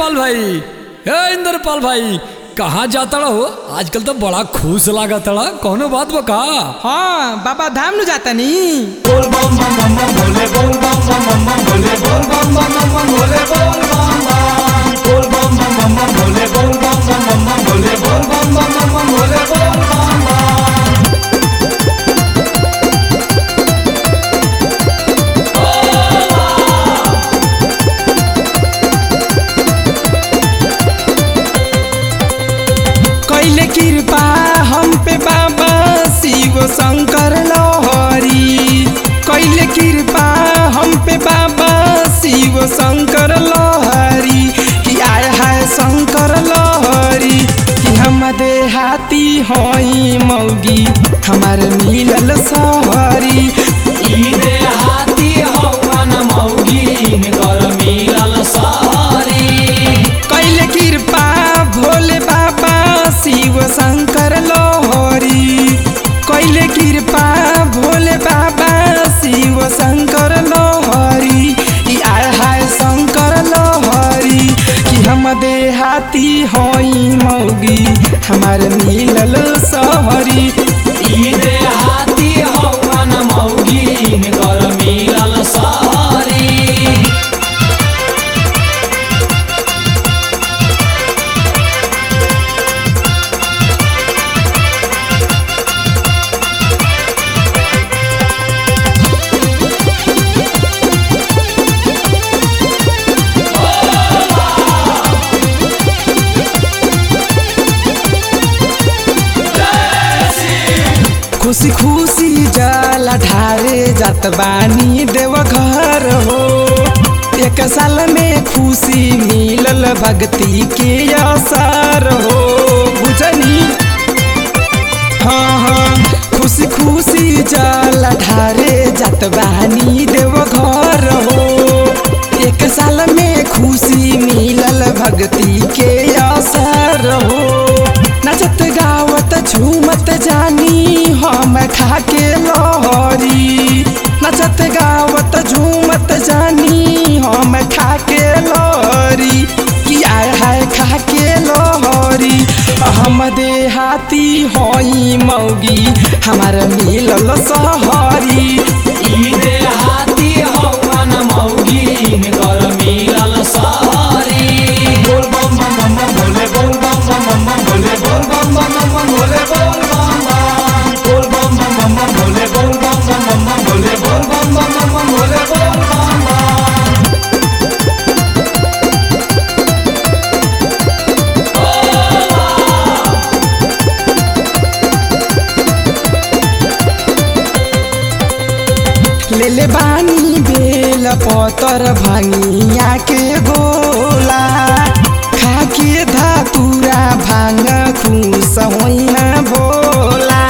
इंद्रपाल भाई हे इंद्रपाल भाई कहाँ जाता हो आजकल तो बड़ा खुश लागत कौनो बात बका हाँ बाबा धाम नु जाता नी कैले कृपा हम पे बाबा शिव शंकर लहरी कैले कृपा हम पे बाबा शिव शंकर लहरी कि आय हाय शंकर लहरी कि हम देहाती हई मौगी हमार मिलल सहरी कैले कृपा भोले बाबा शिव शंकर लोहरी कैले कृपा भोले बाबा शिव शंकर लोहरी कि आय हाय शंकर लोहरी कि हम देहाती हई मौगी हमार मिलल सहरी खुशी खुशी जल ढारे जात बानी देव घर हो एक साल में खुशी मिलल भक्ति के असर हो बुझनी हाँ हाँ खुशी खुशी जल ढारे जात बानी देव घर हो एक साल में खुशी मिलल भक्ति के असर हो नचत गावत झूमत जानी हम खाके लहरी नचत गावत झूमत जानी हम खाके लहरी कि आय हाय खाके लहरी हम देहाती हई मौगी हमार मिलल सहरी लेले बानी बेल पतर भांगिया के गोला खाके धातुरा भांग खुस होइना बोला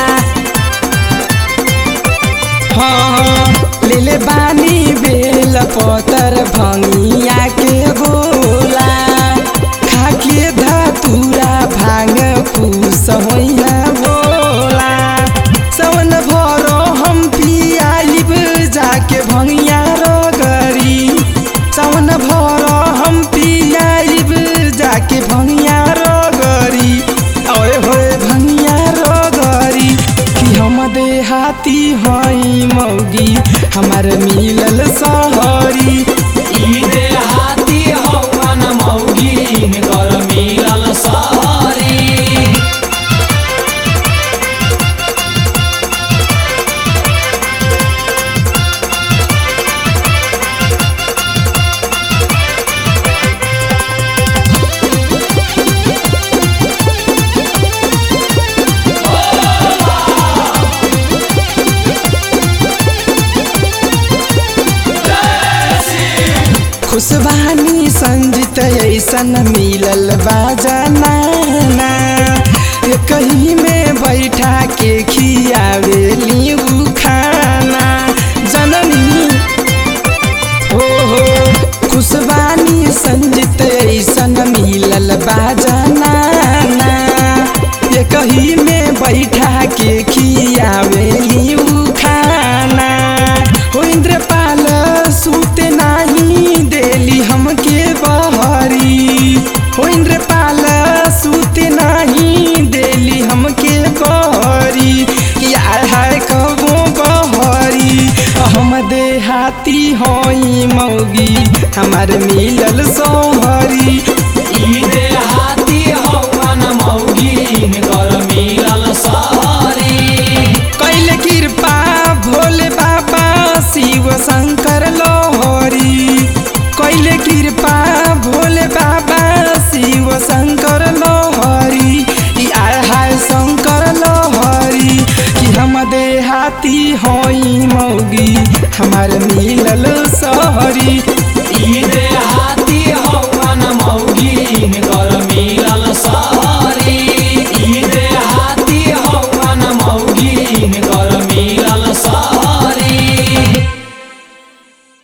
हाँ लेले बानी बेल पतर भांगिया के गोला खाके धातुरा भांग खुस होइना बोला सवन भरो हम पियालिब जाके भंगिया रगरी सवन भरो हम पियालिब जाके भंगिया रगरी ओए होए भंगिया रगरी कि हम देहाती हई मौगी हमार मिलल सहरी खुशबानी संजित ऐसन मिलल बाजना कहीं में बैठा के खियावेली उ खाना जननी हो हो खुशबानी संजित ऐसन मिलल बाजना कहीं में बैठा के खियावेली उ खाना हो इंद्रपाल सूते नाही देली हमके बहरी हमार मिलल सोहरी ई देहाती हवन मौगिन कर मिलल सहरी कैले कृपा भोले बाबा शिव शंकर लोहरी कैले कृपा भोले बाबा शिव शंकर लोहरी ई आय हाय शंकर लोहरी कि हम देहाती होई मौगी हमार मिलल सहरी ई